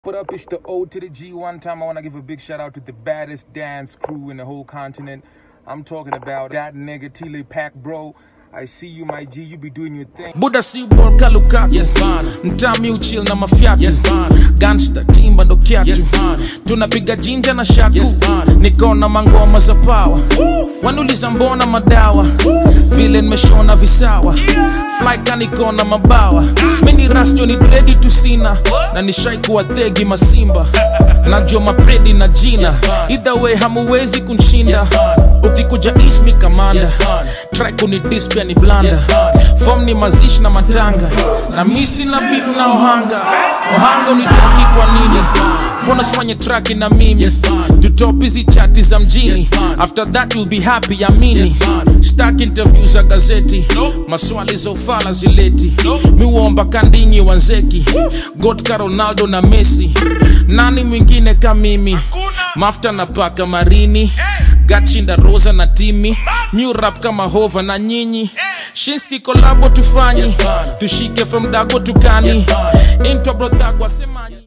What up? It's the O to the G. One time I want to give a big shout out to the baddest dance crew in the whole continent. I'm talking about that nigga Tile Pack, bro. I see you, my G. You be doing your thing. buda si ball kalukaku yes, mtami uchill na mafyatu yes, gangsta timba ndo kyatu yes, tunapiga jinja na shaku yes, nikona mangoma za pawa wanuliza mbona madawa vile nimeshona visawa flyka nikona mabawa mini rasjo ni dredi tusina na nishaikuwa thegi masimba najua mapredi na jina either way hamuwezi kunshinda ukikuja ismi kamanda try kunidis pia ni blanda fom ni mazishi na matanga na misi na beef na ohanga ohanga unitoki kwa nini mbona sifanye traki na mimi tutop hizi chati za mjini after that you'll be happy amini stak interview za gazeti maswali za ufala zileti miuomba kandinyi wanzeki gotka ronaldo na messi nani mwingine ka mimi mafta na paka marini gatshinda rosa na timi new rap kama hova na nyinyi shinski kolabo tufanyi tushike from dago tukani intwa brodhagwa semanyi